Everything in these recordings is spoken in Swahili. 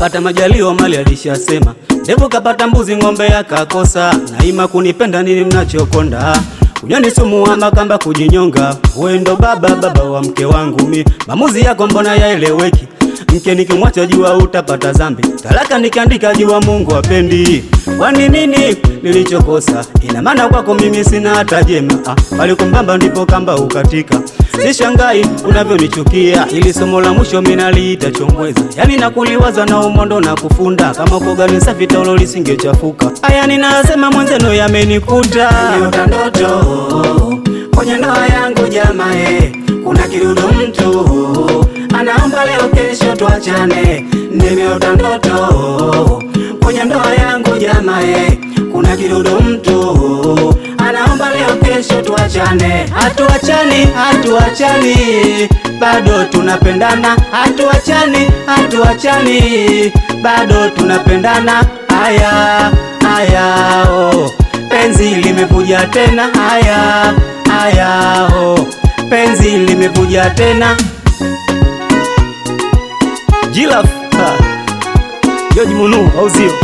kapata majaliwa mali alishasema, ndevu kapata mbuzi ng'ombe yakakosa, naima kunipenda nini mnachokonda Unyani sumu wa makamba kujinyonga, wewe ndo baba baba wa mke wangu mi, maamuzi yako mbona yaeleweki? Mke nikimwacha jua utapata zambi, talaka nikiandika jua Mungu apendi. Kwani nini nilichokosa? Ina maana kwako mimi sina hata jema. Ah, palikumbamba ndipo kamba ukatika. Sishangai unavyonichukia, ili somo la mwisho mimi naliita chongweza. Yani nakuliwaza na umondo na kufunda, kama uko gani safi taulo lisingechafuka. Haya ninasema mwenzenu yamenikuta, niota ndoto kwenye ndoa yangu jamae, kuna kidudu mtu anaomba leo kesho tuachane, nimeota ndoto kwenye ndoa yangu jamae, kuna kidudu mtu anaomba leo kesho tuachane, hatuachani, hatuachani, bado tunapendana, hatuachani, hatuachani, bado tunapendana, haya haya, oh. Penzi limevuja tena, haya haya, oh. Penzi limevuja tena Jilaf ha. George Munu au sio?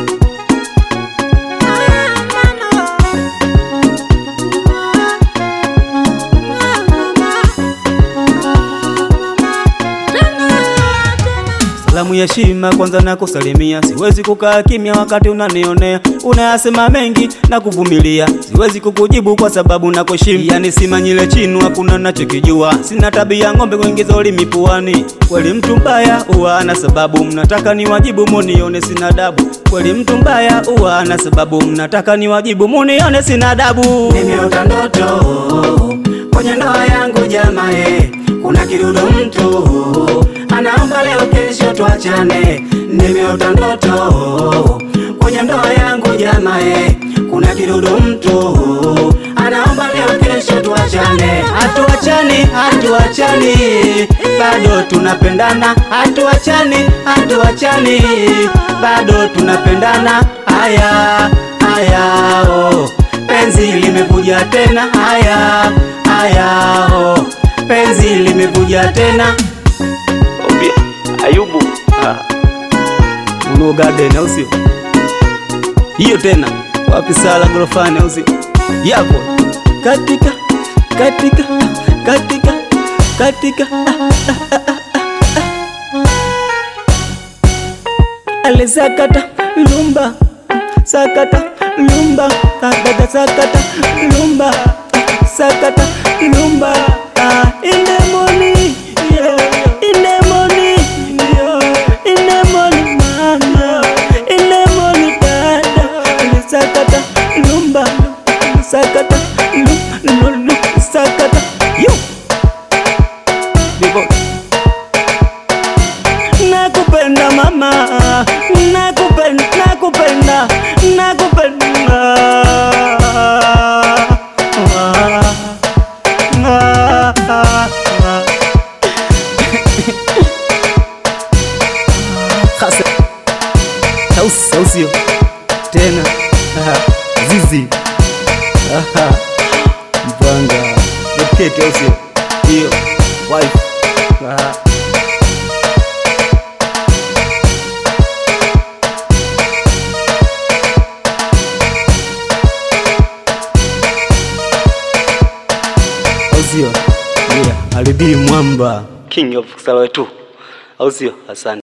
Salamu ya heshima kwanza na kusalimia, siwezi kukaa kimya wakati unanionea, unayasema mengi na kuvumilia, siwezi kukujibu kwa sababu nakuheshimu. Yani simanyile chinu, hakuna nachokijua, sina tabia ng'ombe kuingiza ulimi puani. Kweli mtu mbaya huwa ana sababu, mnataka niwajibu munione sina adabu. Kweli mtu mbaya huwa ana sababu, mnataka niwajibu munione sina adabu. Nimeota ndoto kwenye ndoa yangu jamae, kuna kidudu mtu anaomba leo kesho tuachane, nimeota ndoto kwenye ndoa yangu jamae, kuna kidudu mtu anaomba leo kesho tuachane, hatuachani, hatuachani, bado tunapendana, hatuachani, hatuachani, bado tunapendana, haya haya, oh. Penzi limevuja tena, haya haya, oh. Penzi limevuja tena Obie, Ayubu ah. Uno Garden au sio? Hiyo tena wapi sala gorofani au sio? Yapo katika katika katika katika ale sakata lumba sakata lumba sakata sakata lumba sakata lumba ah, in the morning yeah in the morning yeah in the morning mama in the morning dada ale sakata lumba sakata lumba sakata yo Bebo. Nakupenda mama, nakupenda, nakupenda, nakupenda. Ah, ah, ah. Hasa. Tausi, tausio tena Ah, zizi Ah, mpanga uketi au sio? Hiyo wife Ah. au sio? Yeah, alibii mwamba king of Salwe tu, au sio? Asante.